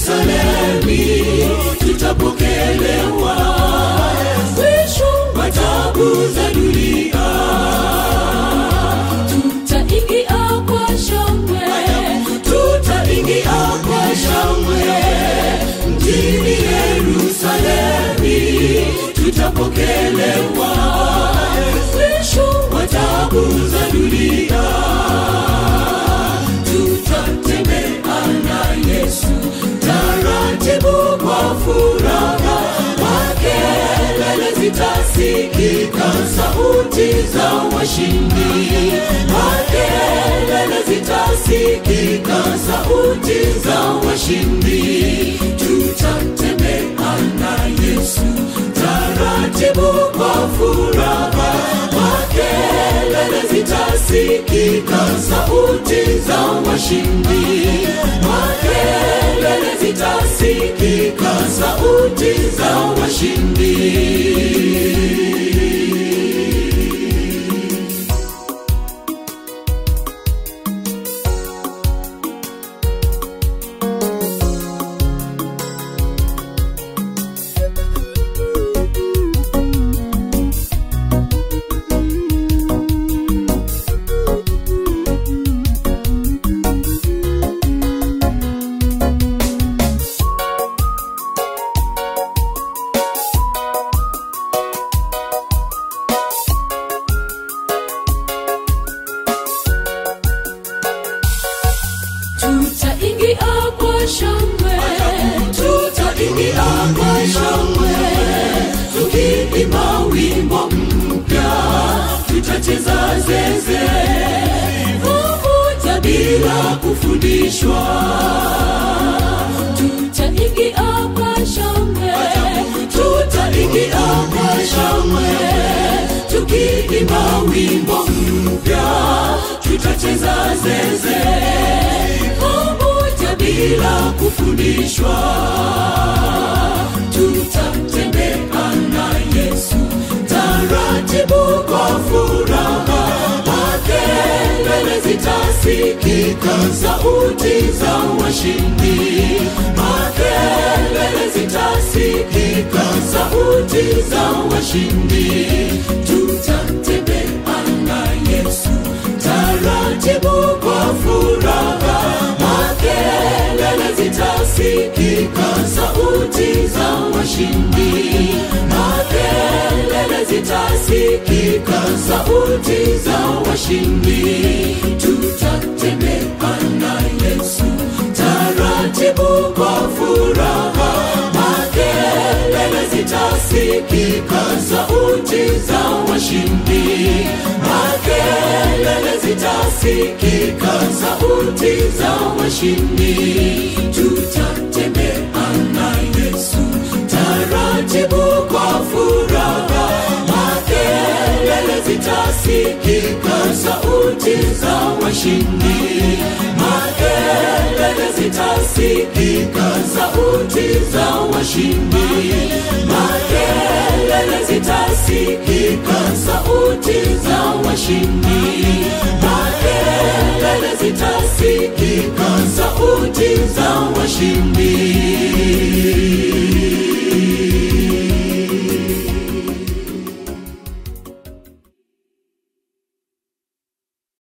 Yerusalemi tutapokelewa mwisho wa tabu za dunia tutaingia kwa shangwe tutaingia kwa shangwe mjini Yerusalemi tutapokelewa mwisho wa tabu za dunia tutatembea na Yesu taratibu kwa furaha makelele zitasikika sauti za washindi makelele zitasikika sauti za washindi tutatembea na Yesu taratibu kwa furaha makelele zitasikika sauti za washindi makelele zitasikika sauti za washindi tutaingia kwa shangwe tutaingia kwa shangwe tukiimba wimbo mpya tutacheza zeze pamoja bila kufundishwa tutaingia kwa shangwe tutaingia kwa shangwe tukiimba wimbo mpya tutacheza zeze pamoja bila kufundishwa tutatembea na Yesu taratibu kwa furaha makelele zitasikika sauti za washindi makelele zitasikika sauti za washindi tutatembea na Yesu taratibu kwa furaha makelele zitasikika sauti za washindi makelele zitasikika sauti za washindi tutatembea na Yesu taratibu kwa furaha makelele zitasikika sauti za washindi makelele zitasikika sauti za washindi tutatembea na Yesu taratibu kwa furaha makelele zitasikika sauti za washindi makelele zitasikika sauti za washindi makelele zitasikika sauti za washindi makelele zitasikika sauti za washindi